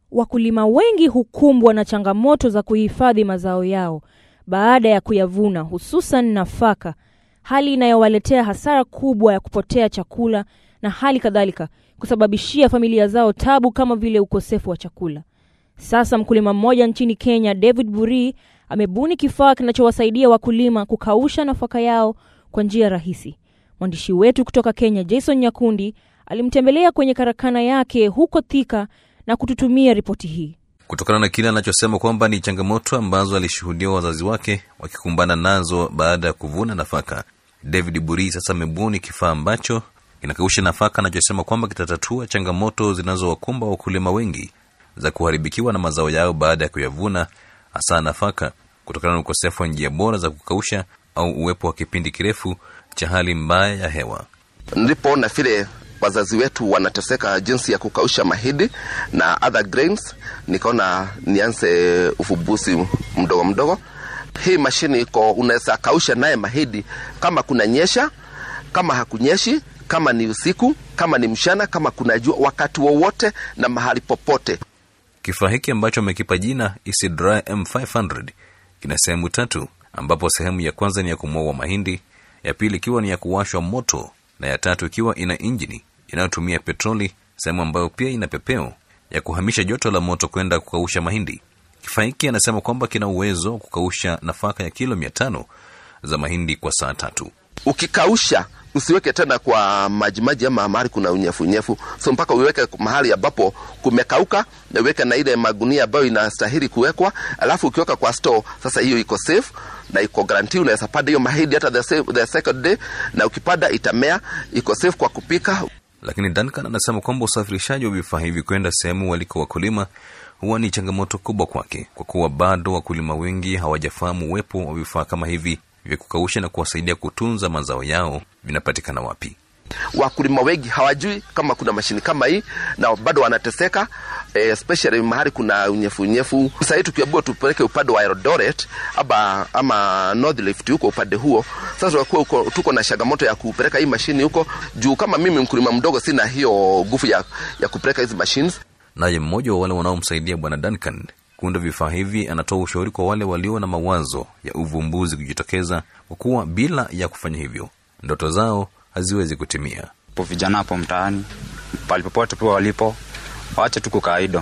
Wakulima wengi hukumbwa na changamoto za kuhifadhi mazao yao baada ya kuyavuna, hususan nafaka, hali inayowaletea hasara kubwa ya kupotea chakula na hali kadhalika kusababishia familia zao tabu kama vile ukosefu wa chakula. Sasa mkulima mmoja nchini Kenya, David Buri, amebuni kifaa kinachowasaidia wakulima kukausha nafaka yao kwa njia rahisi. Mwandishi wetu kutoka Kenya, Jason Nyakundi, alimtembelea kwenye karakana yake huko Thika na kututumia ripoti hii. Kutokana na kile anachosema kwamba ni changamoto ambazo alishuhudia wazazi wake wakikumbana nazo baada ya kuvuna nafaka, David Buri sasa amebuni kifaa ambacho kinakausha nafaka, anachosema kwamba kitatatua changamoto zinazowakumba wakulima wengi za kuharibikiwa na mazao yao baada ya kuyavuna, hasa nafaka, kutokana na ukosefu wa njia bora za kukausha au uwepo wa kipindi kirefu cha hali mbaya ya hewa. Nilipoona vile wazazi wetu wanateseka jinsi ya kukausha mahindi na other grains, nikaona nianze ufumbuzi mdogo mdogo. Hii mashini iko, unaweza kausha naye mahindi kama kuna nyesha, kama hakunyeshi, kama ni usiku, kama ni mchana, kama kuna jua, wakati wowote na mahali popote. Kifaa hiki ambacho amekipa jina Isidry M500 kina sehemu tatu, ambapo sehemu ya kwanza ni ya kumwaua mahindi, ya pili ikiwa ni ya kuwashwa moto na ya tatu ikiwa ina injini inayotumia petroli, sehemu ambayo pia ina pepeo ya kuhamisha joto la moto kwenda kukausha mahindi. Kifaa hiki anasema kwamba kina uwezo wa kukausha nafaka ya kilo mia tano za mahindi kwa saa tatu. Ukikausha usiweke tena kwa majimaji ama mahali kuna unyefunyefu, so mpaka uweke mahali ambapo kumekauka, na uweke na ile magunia ambayo inastahili kuwekwa, alafu ukiweka kwa store, sasa hiyo iko safe na iko guarantee. Unaweza panda hiyo mahindi hata the, same, the second day, na ukipanda itamea, iko safe kwa kupika. Lakini Duncan anasema kwamba usafirishaji wa vifaa hivi kwenda sehemu waliko wakulima huwa ni changamoto kubwa kwake, kwa kuwa bado wakulima wengi hawajafahamu uwepo wa vifaa kama hivi vya kukausha na kuwasaidia kutunza mazao yao vinapatikana wapi. Wakulima wengi hawajui kama kuna mashini kama hii na bado wanateseka, especially mahali kuna unyefu unyefu. Sasa hii tukiambiwa tupeleke upande wa Eldoret ama, ama North Rift huko upande huo, sasa tunakuwa tuko na changamoto ya kupeleka hii mashini huko juu. Kama mimi mkulima mdogo, sina hiyo nguvu ya, ya kupeleka hizi machines. Naye mmoja wa wale wanaomsaidia bwana Duncan kuunda vifaa hivi anatoa ushauri kwa wale walio na mawazo ya uvumbuzi kujitokeza, kwa kuwa bila ya kufanya hivyo ndoto zao haziwezi kutimia. po vijana hapo mtaani pali popote pia walipo, waache tu kukaa idle.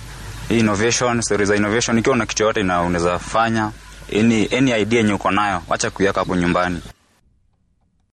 Hii innovation, story za innovation, ikiwa una kitu yote unaweza fanya, any, any idea yenye uko nayo, wacha kuiweka hapo nyumbani.